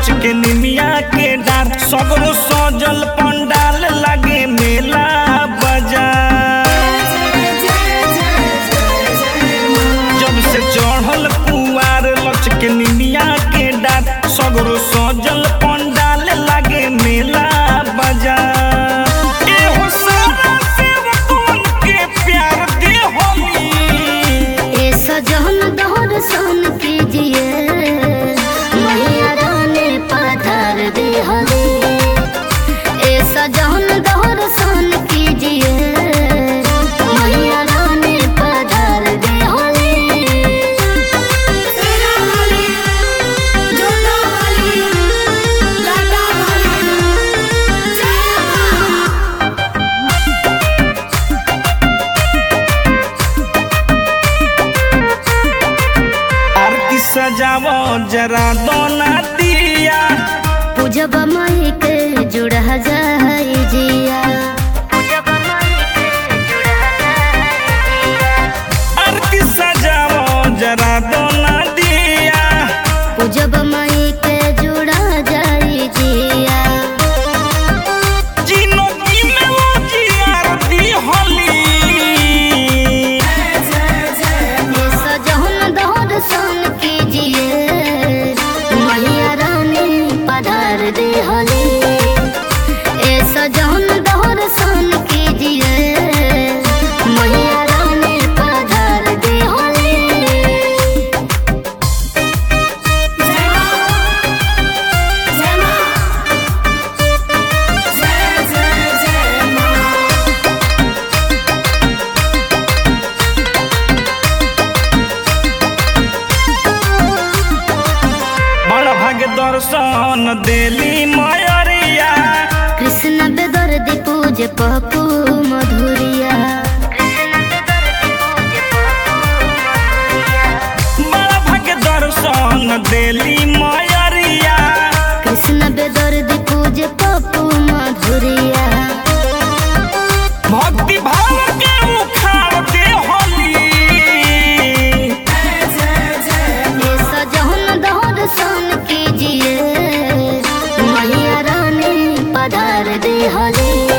लच के निमिया के डार सगरो सजल पंडाल लगे मेला बाजार जब से चढ़ल पुआर लच के निमिया के डार सगरो सजल पंडाल लगे मेला बाजार एहो सारा सेवकन के प्यार दे होली ए सजन दहर सन कीजिए मैया रानी पधार दे हले ए सजन दहर सन कीजिए मैया रानी पधार दे हले आरती सजावो जरा दोना दिया पूजब माई के जुड़ा जाई जिया आरती सजावो जरा दोना दिया पूजब माई के जुड़ा जाई जिया जीनो की में वो जी आरती होली ये सजन दहर सन कीजिए मैया रानी पधार दे हले ए सजन दहर सन कीजिए मैया रानी पधार दे हले बड़ भाग दर्शन देली मयरिया कृष्ण बेदर्दी पूज पपू मधुरिया बड़ भाग दर्शन देली मयरिया कृष्ण बेदर्दी पूज पपू मधुरिया भक्ति भाव के उखाड़ दे होली ये सजन दहर सन कीजिए मैया रानी पधार दे हले